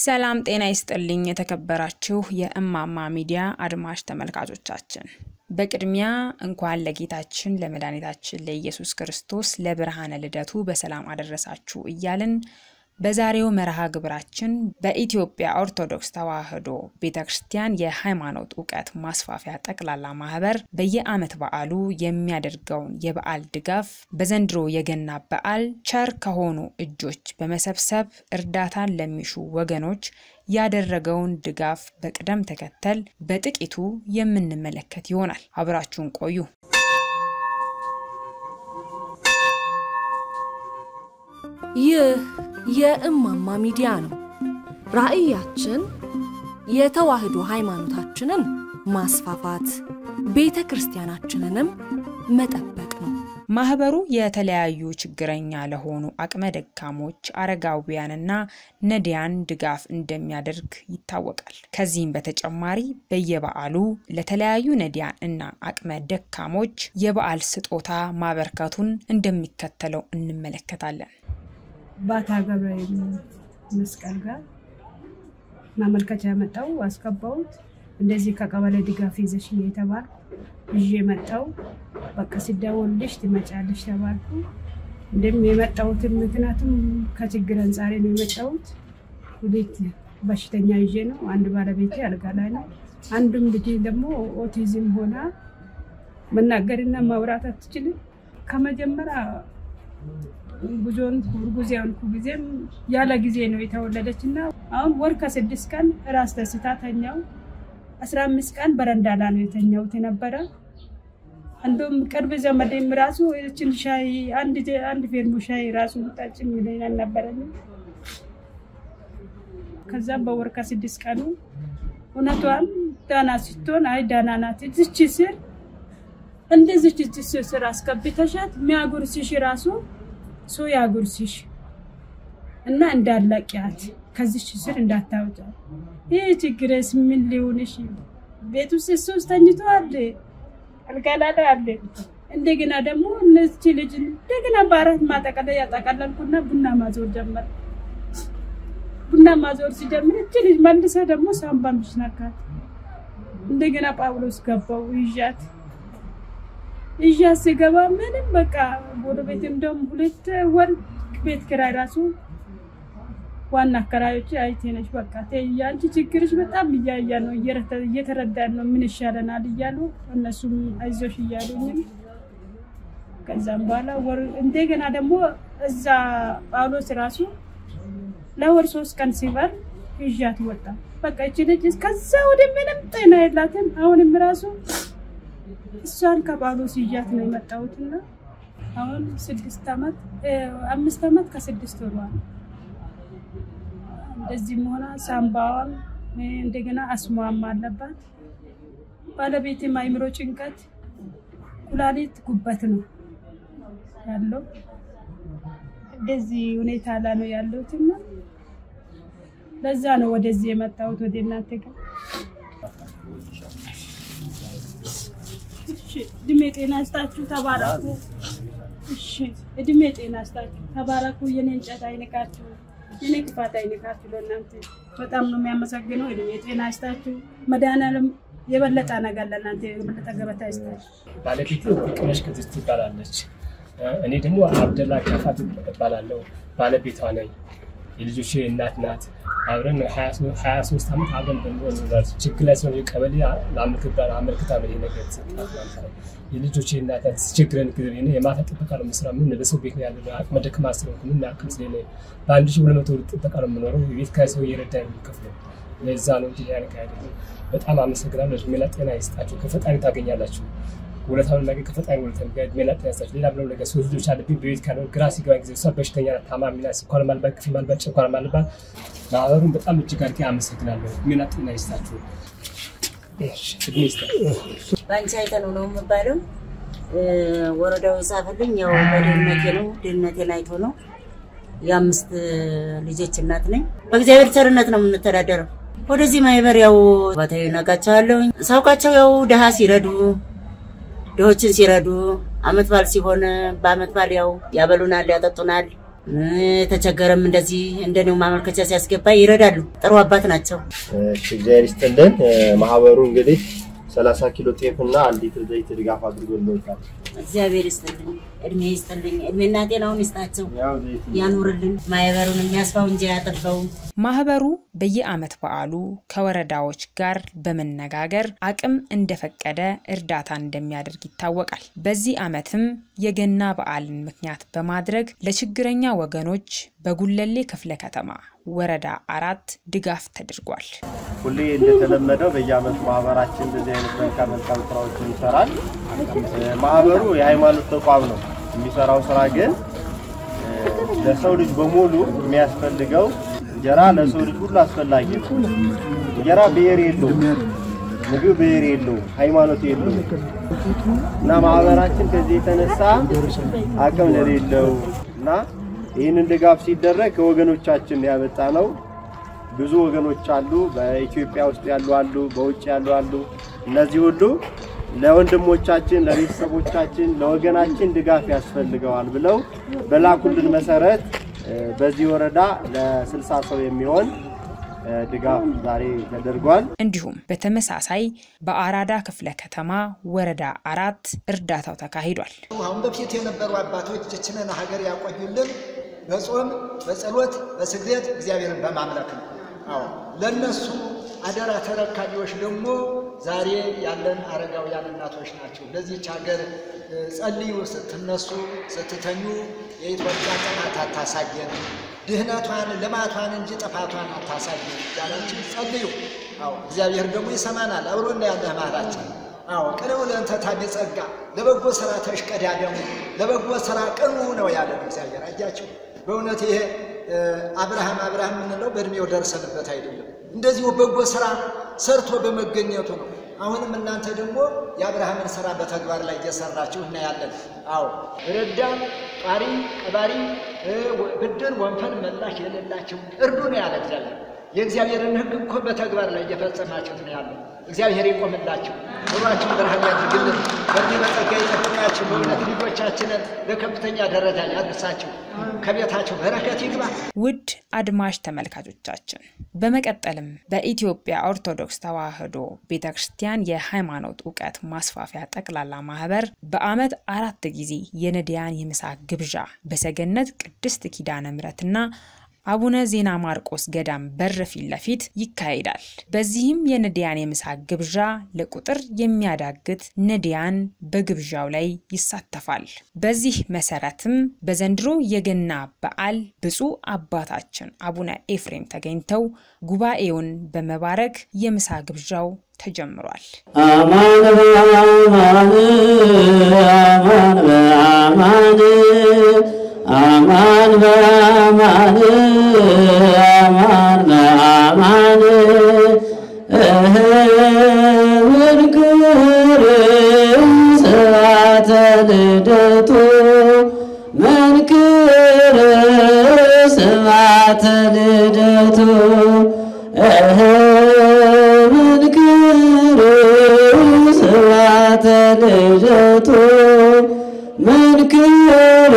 ሰላም ጤና ይስጥልኝ የተከበራችሁ የእማማ ሚዲያ አድማጭ ተመልካቾቻችን፣ በቅድሚያ እንኳን ለጌታችን ለመድኃኒታችን ለኢየሱስ ክርስቶስ ለብርሃነ ልደቱ በሰላም አደረሳችሁ እያልን በዛሬው መርሃ ግብራችን በኢትዮጵያ ኦርቶዶክስ ተዋሕዶ ቤተ ክርስቲያን የሃይማኖት እውቀት ማስፋፊያ ጠቅላላ ማህበር በየዓመት በዓሉ የሚያደርገውን የበዓል ድጋፍ በዘንድሮ የገና በዓል ቸር ከሆኑ እጆች በመሰብሰብ እርዳታን ለሚሹ ወገኖች ያደረገውን ድጋፍ በቅደም ተከተል በጥቂቱ የምንመለከት ይሆናል። አብራችሁን ቆዩ። ይህ የእማማ ሚዲያ ነው። ራዕያችን የተዋሕዶ ሃይማኖታችንን ማስፋፋት፣ ቤተ ክርስቲያናችንንም መጠበቅ ነው። ማህበሩ የተለያዩ ችግረኛ ለሆኑ አቅመ ደካሞች፣ አረጋውያንና ነዳያን ድጋፍ እንደሚያደርግ ይታወቃል። ከዚህም በተጨማሪ በየበዓሉ ለተለያዩ ነዳያን እና አቅመ ደካሞች የበዓል ስጦታ ማበርከቱን እንደሚከተለው እንመለከታለን። ባታ ገብርኤል መስቀል ጋር ማመልከቻ መጣው አስገባሁት። እንደዚህ ከቀበሌ ድጋፍ ይዘሽ ነው የተባልኩ ይዤ መጣው። በቃ ሲደወልልሽ ትመጫለሽ ተባልኩ። እንደም የመጣሁትን ምክንያቱም ከችግር አንጻሬ ነው የመጣሁት። ሁለት በሽተኛ ይዤ ነው። አንድ ባለቤቴ አልጋ ላይ ነው። አንዱም ልጅ ደግሞ ኦቲዝም ሆና መናገርና ማውራት አትችልም። ከመጀመሪያ ጉዞን እርጉዝ የሆንኩ ጊዜም ያለ ጊዜ ነው የተወለደች እና አሁን ወር ከስድስት ቀን ራስ ተስታ ተኛው። አስራ አምስት ቀን በረንዳ ላይ ነው የተኛሁት የነበረ። እንዲሁም ቅርብ ዘመዴም ራሱ ይህችን ሻይ አንድ ፌርሙ ሻይ ራሱ ጠጭ የሚለኝ አልነበረኝ። ከዛም በወር ከስድስት ቀኑ እውነቷን ዳና ስትሆን አይ ዳና ናት እዚች ስር እንደዚች ስር አስገብተሻት የሚያጉርስሽ ራሱ ሰው ያጉርስሽ እና እንዳላቂያት ከዚች ስር እንዳታወጫት። ይህ ችግርስ ምን ሊሆንሽ? ቤት ውስጥ ሶስት ተኝቶ አለ አልጋ ላይ አለ። እንደገና ደግሞ እነዚህ ልጅ እንደገና በአራት ማጠቀለያ ያጠቀለልኩና ቡና ማዞር ጀመር። ቡና ማዞር ሲጀምር እች ልጅ መልሰ ደግሞ ሳምባ ምሽናካት እንደገና ጳውሎስ ገባው ይዣት ይዣት ስገባ ምንም በቃ ወደ ቤት እንደውም ሁለት ወር ቤት ኪራይ ራሱ ዋና አከራዮች አይቴ ነች በቃ የአንቺ ችግርሽ በጣም እያያ ነው እየተረዳን ነው ምን ይሻለናል እያሉ እነሱም አይዞሽ እያሉኝም ከዛም በኋላ ወር እንደገና ደግሞ እዛ ጳውሎስ ራሱ ለወር ሶስት ቀን ሲበር ይዣት ወጣ። በቃ ይቺ ልጅ ከዛ ወደ ምንም ጤና የላትም። አሁንም ራሱ እሷን ከጳውሎስ ይዣት ነው የመጣሁትና አሁን ስድስት ዓመት አምስት ዓመት ከስድስት ወሯል። እንደዚህም ሆና ሳምባዋም እንደገና አስሟም አለባት። ባለቤቴም አይምሮ ጭንቀት፣ ኩላሊት፣ ጉበት ነው ያለው። እንደዚህ ሁኔታ ላይ ነው ያለሁትና ለዛ ነው ወደዚህ የመጣሁት ወደ እናንተ ጋር። እድሜ ጤና ይስጣችሁ፣ ተባረኩ። እሺ እድሜ ጤና ይስጣችሁ፣ ተባረኩ። የኔ እንጨት አይንቃችሁ፣ የኔ ክፋት አይንቃችሁ። ለእናንተ በጣም ነው የሚያመሰግነው። እድሜ ጤና ይስጣችሁ። መድኃኒዓለም የበለጠ ነገር ለእናንተ የበለጠ ገበታ ይስጣችሁ። ባለቤት ቅነሽ ቅድስት ትባላለች። እኔ ደግሞ አብደላ ከፋት እባላለሁ። ባለቤቷ ነኝ። የልጆች እናት ናት። አብረን ሀያ ሶስት ዓመት አብረን በኖር ችግር ላይ ስለሆነ ቀበሌ አመልክታ ነው ነገር የተሰጣት ማለት ነው። የልጆች እናት ናት። ችግረን ጊዜ የማታ ጥበቃ ነው የምሰራው። ምን በሰው ቤት ነው ያለ አቅመ ደካማ ስለሆንኩ ምን አቅም ስለሌለ በአንድ ሺህ ሁለት መቶ ጥበቃ ነው የምኖረው። የቤት ኪራይ ሰው እየረዳ ነው የሚከፍለው። ለዛ ነው እንጂ ያልካ አይደለም። በጣም አመሰግናለሁ። እድሜና ጤና ይስጣችሁ። ከፈጣሪ ታገኛላችሁ። ውለታውን ነገር ከፈጣሪ ውለታ ጋር እድሜና ጤና ይስጣችሁ። ሌላ ብለው ነገር ሶስት ልጆች አለብኝ። በቤት ካለ ግራ ሲገባ ጊዜ እሷ በሽተኛ ናት፣ ታማሚ ናት። ስኳር ማልባት፣ ግፊት ማልባት፣ ጨጓራ ማልባት። ማህበሩን በጣም እጅግ አድርጌ አመሰግናለሁ። እድሜና ጤና ይስጣችሁ። እድሜ ይስጣችሁ። በአንቺ አይተነው ነው የምባለው። ወረዳው የጻፈልኝ ያው በድህነቴ ነው። ድህነቴን አይቶ ነው። የአምስት ልጆች እናት ነኝ። በእግዚአብሔር ቸርነት ነው የምንተዳደረው። ወደዚህ ማህበር ያው ባታዊ ነቃቸዋለሁ ሳውቃቸው ያው ድሃ ሲረዱ ድሆችን ሲረዱ አመት በዓል ሲሆን በአመት በዓል ያው ያበሉናል፣ ያጠጡናል። የተቸገረም እንደዚህ እንደኔው ማመልከቻ ሲያስገባ ይረዳሉ። ጥሩ አባት ናቸው። እሺ እግዚአብሔር ይስጥልን። ማህበሩ እንግዲህ 30 ኪሎ ጤፍ እና አንድ ሊትር ዘይት ድጋፍ አድርጎልዎታል። እግዚአብሔር ይስጥልኝ፣ እድሜ ይስጥልኝ፣ እድሜና ጤናውን ይስጣቸው፣ ያው ዘይት ያኑርልን። ማህበሩን የሚያስፋው እንጂ አያጠፋው። ማህበሩ በየዓመት በዓሉ ከወረዳዎች ጋር በመነጋገር አቅም እንደፈቀደ እርዳታ እንደሚያደርግ ይታወቃል። በዚህ ዓመትም የገና በዓልን ምክንያት በማድረግ ለችግረኛ ወገኖች በጉለሌ ክፍለ ከተማ ወረዳ አራት ድጋፍ ተደርጓል። ሁሌ እንደተለመደው በየዓመቱ ማህበራችን እንደዚህ አይነት መልካም መልካም ስራዎችን ይሰራል። እ፣ ማህበሩ የሃይማኖት ተቋም ነው። የሚሰራው ስራ ግን እ፣ ለሰው ልጅ በሙሉ የሚያስፈልገው እንጀራ ለሰው ልጅ ሁሉ አስፈላጊ ነው። እንጀራ ብሔር የለውም፣ ምግብ ብሔር የለውም፣ ሃይማኖት የለውም እና ማህበራችን ከዚህ የተነሳ አቅም ለሌለው እና ይህንን ድጋፍ ሲደረግ ከወገኖቻችን ያመጣ ነው። ብዙ ወገኖች አሉ፣ በኢትዮጵያ ውስጥ ያሉ አሉ፣ በውጭ ያሉ አሉ። እነዚህ ሁሉ ለወንድሞቻችን፣ ለቤተሰቦቻችን፣ ለወገናችን ድጋፍ ያስፈልገዋል ብለው በላኩልን መሰረት እ፣ በዚህ ወረዳ ለስልሳ ሰው የሚሆን እ፣ ድጋፍ ዛሬ ተደርጓል። እንዲሁም በተመሳሳይ በአራዳ ክፍለ ከተማ ወረዳ አራት እርዳታው ተካሂዷል። አሁን በፊት የነበሩ አባቶች ይህችን ሀገር ያቆዩልን በጾም በጸሎት በስግደት እግዚአብሔርን በማምለክ ነው። አዎ ለነሱ አደራ ተረካቢዎች ደግሞ ዛሬ ያለን አረጋውያን እናቶች ናቸው። ለዚች ሀገር እ፣ ጸልዩ ስትነሱ ስትተኙ የኢትዮጵያ ጥፋት አታሳየን፣ ድህነቷን ልማቷን እንጂ ጥፋቷን አታሳየን ያላችሁ ጸልዩ። አዎ እግዚአብሔር ደግሞ ይሰማናል። አብሮና ያለ መሃላችን አዎ ቅንው ለእንተ ታቤ ጸጋ ለበጎ ስራ ተሽቀዳደሙ ለበጎ ስራ ቅኑ ነው ያለን እግዚአብሔር። አያችሁ በእውነት ይሄ እ፣ አብርሃም አብርሃም የምንለው በእድሜው ደርሰንበት አይደለም፣ እንደዚሁ በጎ ስራ ሰርቶ በመገኘቱ ነው። አሁንም እናንተ ደግሞ የአብርሃምን ስራ በተግባር ላይ እየሰራችሁ እናያለን። አዎ ረዳም ጧሪ ቀባሪ እ፣ ብድር ወንፈል መላሽ የሌላቸው እርዱ ነው ያለ እግዚአብሔር። የእግዚአብሔርን ሕግ እኮ በተግባር ላይ እየፈጸማችሁት ነው ያለው። እግዚአብሔር ይቆምላችሁ፣ ኑሯችሁን ብርሃን ያድርግልን፣ በዚህ በጸጋ ይጠብቃችሁ። በእውነት ልጆቻችንን ለከፍተኛ ደረጃ ያድርሳችሁ፣ ከቤታችሁ በረከት ይግባ። ውድ አድማጭ ተመልካቾቻችን በመቀጠልም በኢትዮጵያ ኦርቶዶክስ ተዋሕዶ ቤተ ክርስቲያን የሃይማኖት እውቀት ማስፋፊያ ጠቅላላ ማህበር በዓመት አራት ጊዜ የነዳያን የምሳ ግብዣ በሰገነት ቅድስት ኪዳነ ምሕረትና አቡነ ዜና ማርቆስ ገዳም በር ፊት ለፊት ይካሄዳል። በዚህም የነዳያን የምሳ ግብዣ ለቁጥር የሚያዳግት ነዳያን በግብዣው ላይ ይሳተፋል። በዚህ መሰረትም በዘንድሮ የገና በዓል ብፁዕ አባታችን አቡነ ኤፍሬም ተገኝተው ጉባኤውን በመባረክ የምሳ ግብዣው ተጀምሯል። አማን በአማን አማን በአማን አማን በአማን አማን በአማን እህ መንክር ስብሐተ ልደቱ መንክር ስብሐተ ልደቱ እህ መንክር ስብሐተ ልደቱ መንክር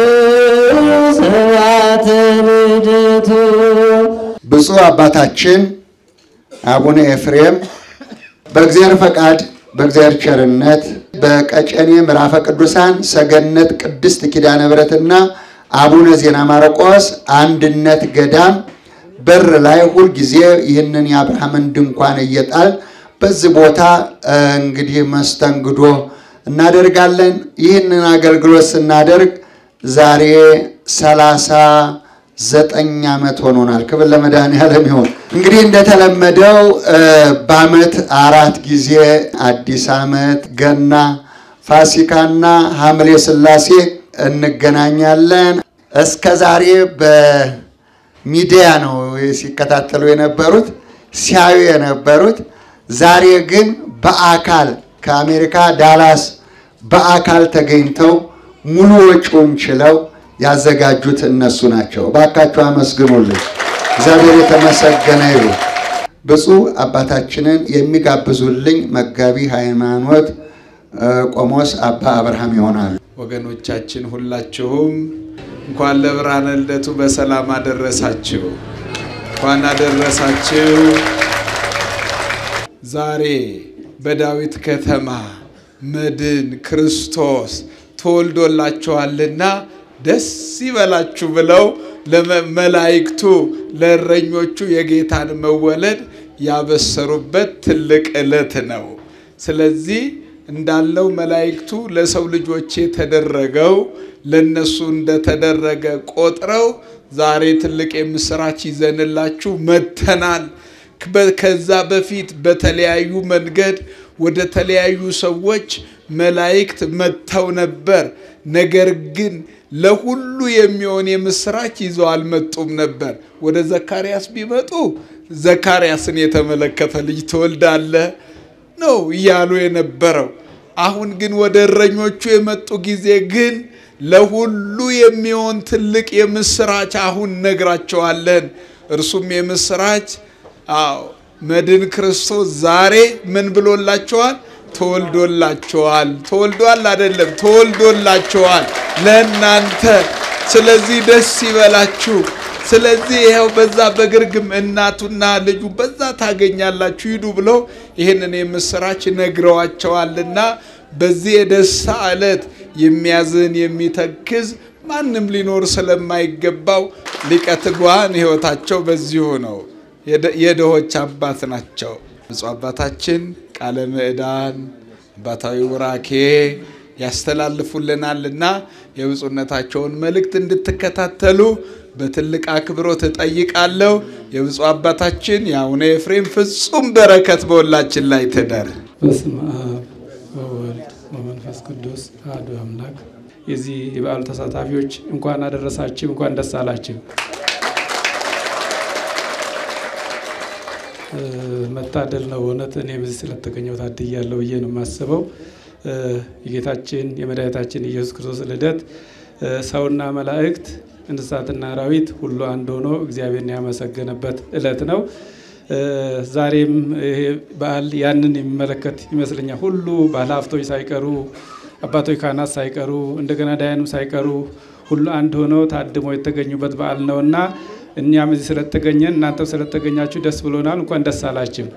ስብሐተ ልደቱ ብፁዕ አባታችን አቡነ ኤፍሬም በእግዚአብሔር ፈቃድ በእግዚአብሔር ቸርነት በቀጨኔ ምዕራፈ ቅዱሳን ሰገነት ቅድስት ኪዳነ ምሕረትና አቡነ ዜና ማርቆስ አንድነት ገዳም በር ላይ ሁልጊዜ ይህንን የአብርሃምን ድንኳን እየጣል በዚህ ቦታ እ፣ እንግዲህ መስተንግዶ እናደርጋለን። ይህንን አገልግሎት ስናደርግ ዛሬ ሰላሳ ዘጠኝ ዓመት ሆኖናል። ክብር ለመድኃኔዓለም ይሁን። እንግዲህ እንደተለመደው እ፣ በዓመት አራት ጊዜ አዲስ ዓመት፣ ገና፣ ፋሲካና ሐምሌ ሥላሴ እንገናኛለን። እስከ ዛሬ በሚዲያ ነው ሲከታተሉ የነበሩት ሲያዩ የነበሩት። ዛሬ ግን በአካል ከአሜሪካ ዳላስ በአካል ተገኝተው ሙሉ ወጪውን ችለው ያዘጋጁት እነሱ ናቸው። እባካችሁ አመስግኑልኝ። እግዚአብሔር የተመሰገነ ይሁን። ብፁዕ አባታችንን የሚጋብዙልኝ መጋቢ ሃይማኖት እ፣ ቆሞስ አባ አብርሃም ይሆናሉ። ወገኖቻችን ሁላችሁም እንኳን ለብርሃነ ልደቱ በሰላም አደረሳችሁ። እንኳን አደረሳችሁ። ዛሬ በዳዊት ከተማ መድን ክርስቶስ ተወልዶላችኋልና ደስ ይበላችሁ ብለው ለመላእክቱ ለእረኞቹ የጌታን መወለድ ያበሰሩበት ትልቅ ዕለት ነው። ስለዚህ እንዳለው መላእክቱ ለሰው ልጆች የተደረገው ለነሱ እንደተደረገ ቆጥረው ዛሬ ትልቅ የምስራች ይዘንላችሁ መጥተናል። ከዛ በፊት በተለያዩ መንገድ ወደ ተለያዩ ሰዎች መላእክት መጥተው ነበር። ነገር ግን ለሁሉ የሚሆን የምስራች ይዘው አልመጡም ነበር። ወደ ዘካርያስ ቢመጡ ዘካርያስን የተመለከተ ልጅ ትወልዳለህ ነው እያሉ የነበረው። አሁን ግን ወደ እረኞቹ የመጡ ጊዜ ግን ለሁሉ የሚሆን ትልቅ የምስራች አሁን ነግራቸዋለን። እርሱም የምስራች አዎ መድን ክርስቶስ ዛሬ ምን ብሎላቸዋል? ተወልዶላቸዋል። ተወልዷል አይደለም፣ ተወልዶላቸዋል ለእናንተ። ስለዚህ ደስ ይበላችሁ። ስለዚህ ይኸው በዛ በግርግም እናቱና ልጁ በዛ ታገኛላችሁ ሂዱ ብለው ይህንን የምስራች ነግረዋቸዋልና በዚህ የደስታ ዕለት የሚያዝን የሚተክዝ ማንም ሊኖር ስለማይገባው ሊቀ ትጉሃን ሕይወታቸው በዚሁ ነው። የድሆች አባት ናቸው። ብፁዕ አባታችን ቃለ ምዕዳን አባታዊ ቡራኬ ያስተላልፉልናልና የብፁዕነታቸውን መልእክት እንድትከታተሉ በትልቅ አክብሮት እጠይቃለሁ። የብፁዕ አባታችን የአቡነ ኤፍሬም ፍጹም በረከት በሁላችን ላይ ትደር። በስመ አብ ወወልድ ወመንፈስ ቅዱስ አሐዱ አምላክ። የዚህ የበዓሉ ተሳታፊዎች እንኳን አደረሳችሁ፣ እንኳን ደስ አላችሁ። መታደል ነው እውነት። እኔም እዚህ ስለተገኘው ታድያለሁ ብዬ ነው የማስበው። የጌታችን የመድኃኒታችን ኢየሱስ ክርስቶስ ልደት ሰውና መላእክት እንስሳትና አራዊት ሁሉ አንድ ሆኖ እግዚአብሔርን ያመሰገነበት ዕለት ነው። ዛሬም ይሄ በዓል ያንን የሚመለከት ይመስለኛል። ሁሉ ባለሀብቶች ሳይቀሩ አባቶች ካህናት ሳይቀሩ እንደገና ዳያንም ሳይቀሩ ሁሉ አንድ ሆነው ታድመው የተገኙበት በዓል ነው እና እኛም እዚህ ስለተገኘን እናንተም ስለተገኛችሁ ደስ ብሎናል። እንኳን ደስ አላችሁ።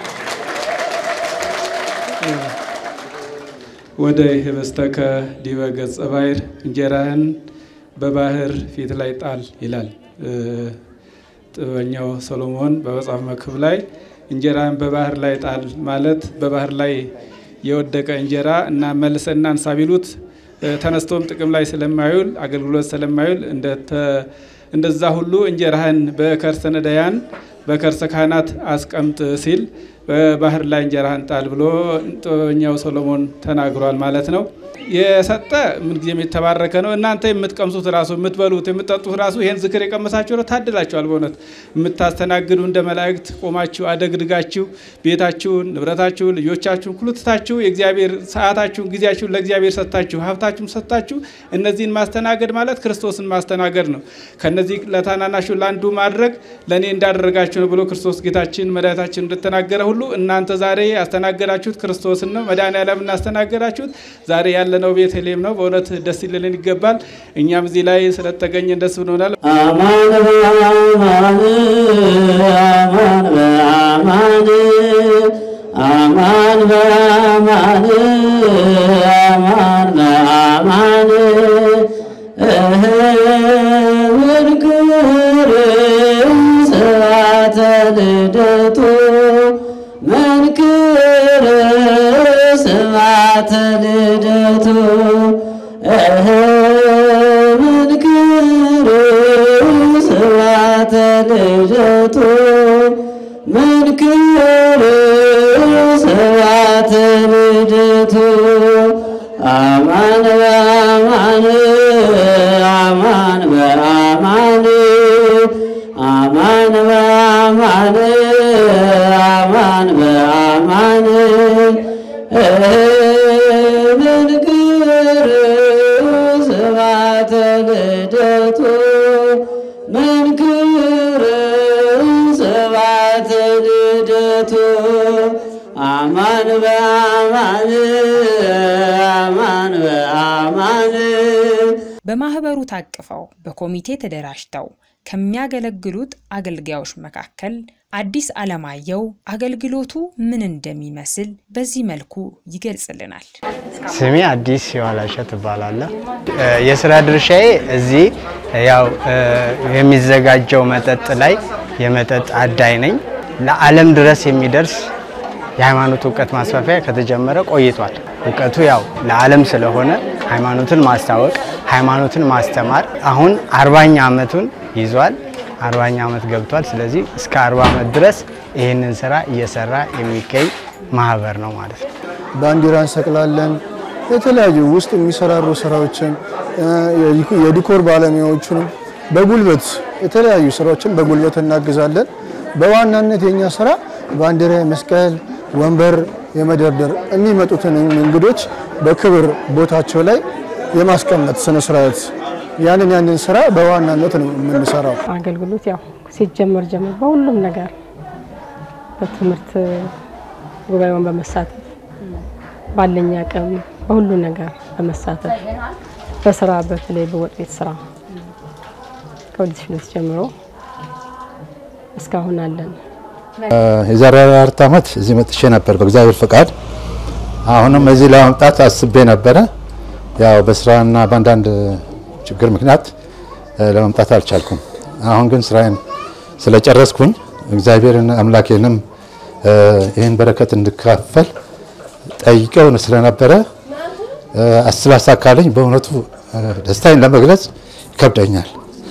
ወደ ህበስተከ ዲበ ገጸ ባሕር እንጀራህን በባህር ፊት ላይ ጣል ይላል ጥበበኛው ሰሎሞን በመጽሐፍ መክብብ ላይ እንጀራህን በባህር ላይ ጣል ማለት በባህር ላይ የወደቀ እንጀራ እና መልሰ እናንሳ ቢሉት ተነስቶም ጥቅም ላይ ስለማይውል አገልግሎት ስለማይውል እንደዛ ሁሉ እንጀራህን በከርሰ ነዳያን በከርሰ ካህናት አስቀምጥ ሲል በባህር ላይ እንጀራህን ጣል ብሎ ጥበበኛው ሰሎሞን ተናግሯል ማለት ነው። የሰጠ ምንጊዜም የተባረከ ነው። እናንተ የምትቀምሱት ራሱ የምትበሉት የምትጠጡት ራሱ ይህን ዝክር የቀመሳችሁ ነው ታድላችኋል። በእውነት የምታስተናግዱ እንደ መላእክት ቆማችሁ አደግድጋችሁ ቤታችሁን፣ ንብረታችሁን፣ ልጆቻችሁን ሁሉ ትታችሁ የእግዚአብሔር ሰዓታችሁን፣ ጊዜያችሁን ለእግዚአብሔር ሰጥታችሁ ሀብታችሁን ሰጥታችሁ እነዚህን ማስተናገድ ማለት ክርስቶስን ማስተናገድ ነው። ከነዚህ ለታናናሹ ለአንዱ ማድረግ ለእኔ እንዳደረጋችሁ ነው ብሎ ክርስቶስ ጌታችን መድኃኒታችን እንደተናገረ ሁሉ እናንተ ዛሬ ያስተናገዳችሁት ክርስቶስን ነው። መድኃኔዓለም እናስተናገዳችሁት ዛሬ ያለነው ቤተልሔም ነው። በእውነት ደስ ሊለን ይገባል። እኛም እዚህ ላይ ስለተገኘን ደስ ብሎናል። አማን በአማን አማን በአማን አማን በአማን አማን በአማን እህ መንክር ስብሐተ ልደቱ መንክር ስብሐተ ልደቱ እህ መንክር ስብሐተ ልደቱ መንክር ስብሐተ ልደቱ አማን በአማን አማን በአማን አማን በአማን አማን በአማን መንክር ስብሐተ ልደቱ መንክር ስብሐተ ልደቱ አማን በአማን አማን በአማን በማህበሩ ታቅፈው በኮሚቴ ተደራጅተው ከሚያገለግሉት አገልጋዮች መካከል አዲስ አለማየሁ አገልግሎቱ ምን እንደሚመስል በዚህ መልኩ ይገልጽልናል። ስሜ አዲስ የዋላሸት እባላለሁ። የስራ ድርሻዬ እዚህ ያው የሚዘጋጀው መጠጥ ላይ የመጠጥ አዳይ ነኝ። ለዓለም ድረስ የሚደርስ የሃይማኖት እውቀት ማስፋፊያ ከተጀመረ ቆይቷል። እውቀቱ ያው ለዓለም ስለሆነ ሃይማኖትን ማስታወቅ፣ ሃይማኖትን ማስተማር አሁን አርባኛ ዓመቱን ይዟል። አርባኛ ዓመት ገብቷል። ስለዚህ እስከ አርባ ዓመት ድረስ ይህንን ስራ እየሰራ የሚገኝ ማህበር ነው ማለት ነው። ባንዲራ እንሰቅላለን። የተለያዩ ውስጥ የሚሰራሩ ስራዎችን የዲኮር ባለሙያዎችንም በጉልበት የተለያዩ ስራዎችን በጉልበት እናግዛለን። በዋናነት የኛ ስራ ባንዲራ መስቀል፣ ወንበር የመደርደር የሚመጡትን እንግዶች በክብር ቦታቸው ላይ የማስቀመጥ ስነስርዓት ያንን ያንን ስራ በዋናነት ነው የምንሰራው። አገልግሎት ያው ሲጀመር ጀምሮ በሁሉም ነገር በትምህርት ጉባኤውን በመሳተፍ ባለኝ አቅም በሁሉ ነገር በመሳተፍ በስራ በተለይ በወጥ ቤት ስራ ከሁለት ሺህ ሁለት ጀምሮ እስካሁን አለን። የዛሬ አራት ዓመት እዚህ መጥቼ ነበር በእግዚአብሔር ፈቃድ። አሁንም እዚህ ለመምጣት አስቤ ነበረ። ያው በስራና በአንዳንድ ችግር ምክንያት ለመምጣት አልቻልኩም። አሁን ግን ስራዬን ስለጨረስኩኝ እግዚአብሔርን አምላኬንም ይህን በረከት እንድካፈል ጠይቀው ስለነበረ ስላሳካልኝ በእውነቱ ደስታዬን ለመግለጽ ይከብደኛል።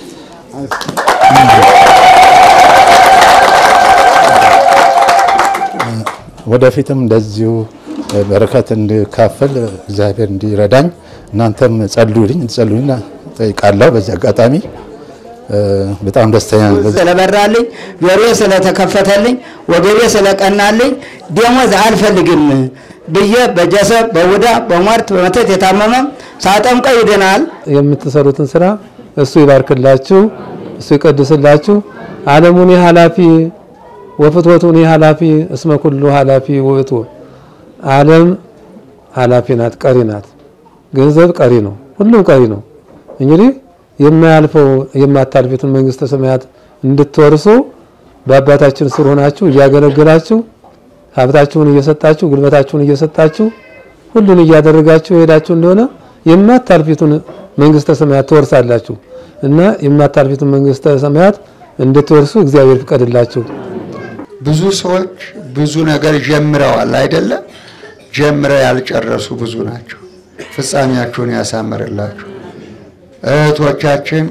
ወደፊትም እንደዚሁ በረከት እንድካፈል እግዚአብሔር እንዲረዳኝ እናንተም ጸልዩልኝ እንድጸልዩልኝ ጠይቃለሁ። በዚህ አጋጣሚ በጣም ደስተኛ ነኝ። ስለበራልኝ፣ ጆሮዬ ስለተከፈተልኝ፣ ወገቤ ስለቀናልኝ ደሞዝ አልፈልግም ብዬ በጀሰብ በቡዳ በሟርት በመተት የታመመ ሳጠምቀው ይድናል። የምትሰሩትን ስራ እሱ ይባርክላችሁ፣ እሱ ይቀድስላችሁ። ዓለሙን ኃላፊ ወፍትወቱን ኃላፊ እስመ ኩሉ ኃላፊ ውእቱ። ዓለም ኃላፊ ናት፣ ቀሪ ናት። ገንዘብ ቀሪ ነው፣ ሁሉም ቀሪ ነው። እንግዲህ የማያልፈው የማታልፊቱን መንግስተ ሰማያት እንድትወርሱ በአባታችን ስር ሆናችሁ እያገለገላችሁ ሀብታችሁን እየሰጣችሁ ጉልበታችሁን እየሰጣችሁ ሁሉን እያደረጋችሁ የሄዳችሁ እንደሆነ የማታልፊቱን መንግስተ ሰማያት ትወርሳላችሁ እና የማታልፊቱን መንግስተ ሰማያት እንድትወርሱ እግዚአብሔር ፍቀድላችሁ። ብዙ ሰዎች ብዙ ነገር ጀምረዋል አይደለም? ጀምረው ያልጨረሱ ብዙ ናቸው። ፍጻሜያችሁን ያሳምርላችሁ። እህቶቻችን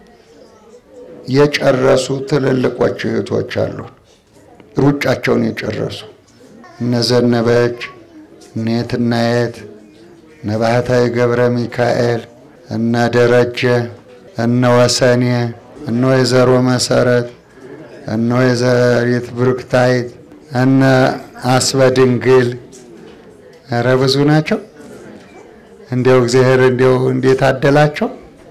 የጨረሱ ትልልቆች እህቶች አሉ፣ ሩጫቸውን የጨረሱ እነ ዘነበች እነ የትናየት እነ ባህታዊ ገብረ ሚካኤል እነ ደረጀ እነ ወሰኔ እነ ወይዘሮ መሰረት እነ ወይዘሪት ብሩክታይት እነ አስበድንግል ኧረ ብዙ ናቸው። እንዲያው እግዚአብሔር እንዲያው እንዴት አደላቸው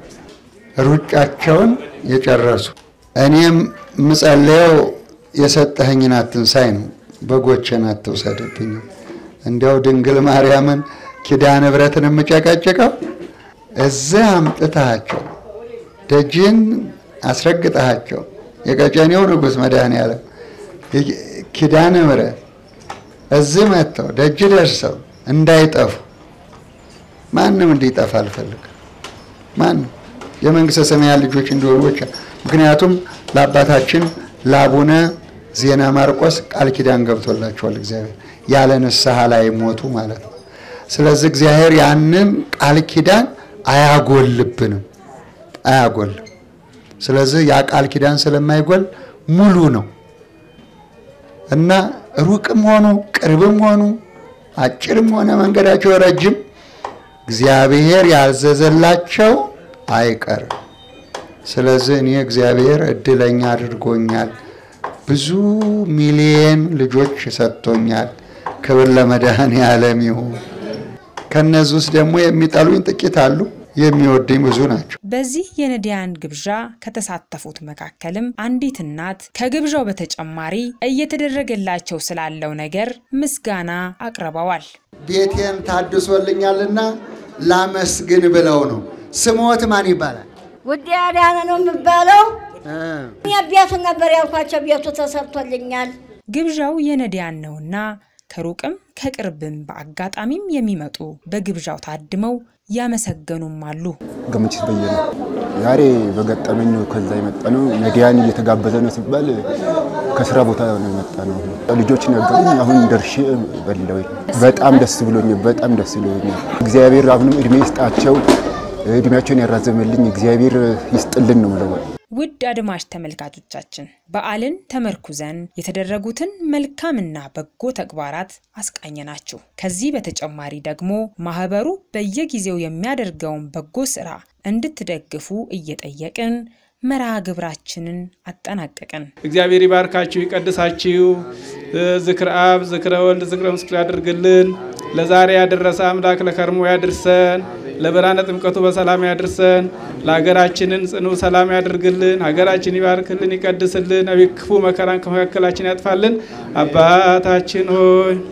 ሩጫቸውን የጨረሱ። እኔም ምጸለየው የሰጠኸኝን አትንሳኝ ነው፣ በጎቼን አትውሰድብኝ። እንዲያው ድንግል ማርያምን ኪዳነ ምሕረትን የምጨቀጭቀው እዚህ አምጥተሃቸው ደጅን አስረግጠሃቸው የቀጨኔው ንጉሥ መድኃኔዓለም ኪዳነ ምሕረት እዚህ መጥተው ደጅ ደርሰው እንዳይጠፉ ማንም እንዲጠፋ አልፈልግም። ማንም የመንግስተ ሰማያት ልጆች እንዲሆኑ ብቻ። ምክንያቱም ለአባታችን ለአቡነ ዜና ማርቆስ ቃል ኪዳን ገብቶላቸዋል እግዚአብሔር ያለ ንስሐ ላይ ሞቱ ማለት ነው። ስለዚህ እግዚአብሔር ያንን ቃል ኪዳን አያጎልብንም፣ አያጎልም። ስለዚህ ያ ቃል ኪዳን ስለማይጎል ሙሉ ነው እና ሩቅም ሆኑ ቅርብም ሆኑ አጭርም ሆነ መንገዳቸው ረጅም እግዚአብሔር ያዘዘላቸው አይቀርም። ስለዚህ እኔ እግዚአብሔር እድለኛ አድርጎኛል። ብዙ ሚሊየን ልጆች ሰጥቶኛል። ክብር ለመድኃኔዓለም ይሁን። ከነዚህ ውስጥ ደግሞ የሚጠሉኝ ጥቂት አሉ፣ የሚወዱኝ ብዙ ናቸው። በዚህ የነዳያን ግብዣ ከተሳተፉት መካከልም አንዲት እናት ከግብዣው በተጨማሪ እየተደረገላቸው ስላለው ነገር ምስጋና አቅርበዋል። ቤቴን ታድሶልኛልና ላመስግን ብለው ነው። ስሞት ማን ይባላል? ውዴ አዳነ ነው የሚባለው። እኔ ቤቱን ነበር ያልኳቸው፣ ቤቱ ተሰርቶልኛል። ግብዣው የነዳያን ነውና ከሩቅም ከቅርብም በአጋጣሚም የሚመጡ በግብዣው ታድመው ያመሰገኑም አሉ። ገመችስ በየነ ዛሬ በገጠመኝ ነው ከዛ የመጣ ነው። ነዳያን እየተጋበዘ ነው ሲባል ከስራ ቦታ ነው የመጣ ነው። ልጆችን ያገቡኝ አሁን ደርሼ በለው በጣም ደስ ብሎኛል። በጣም ደስ ብሎኛል። እግዚአብሔር አሁንም እድሜ ይስጣቸው፣ እድሜያቸውን ያራዘመልኝ እግዚአብሔር ይስጥልን ነው የምለው። ውድ አድማጭ ተመልካቾቻችን በዓልን ተመርኩዘን የተደረጉትን መልካምና በጎ ተግባራት አስቃኘናችሁ። ከዚህ በተጨማሪ ደግሞ ማህበሩ በየጊዜው የሚያደርገውን በጎ ስራ እንድትደግፉ እየጠየቅን መርሃ ግብራችንን አጠናቀቅን። እግዚአብሔር ይባርካችሁ፣ ይቀድሳችሁ። ዝክረ አብ፣ ዝክረ ወልድ፣ ዝክረ ምስክር ያድርግልን። ለዛሬ ያደረሰ አምላክ ለከርሞ ያድርሰን። ለብርሃነ ጥምቀቱ በሰላም ያድርሰን። ለሀገራችንን ጽኑ ሰላም ያድርግልን። ሀገራችን ይባርክልን፣ ይቀድስልን። ክፉ መከራን ከመካከላችን ያጥፋልን። አባታችን ሆይ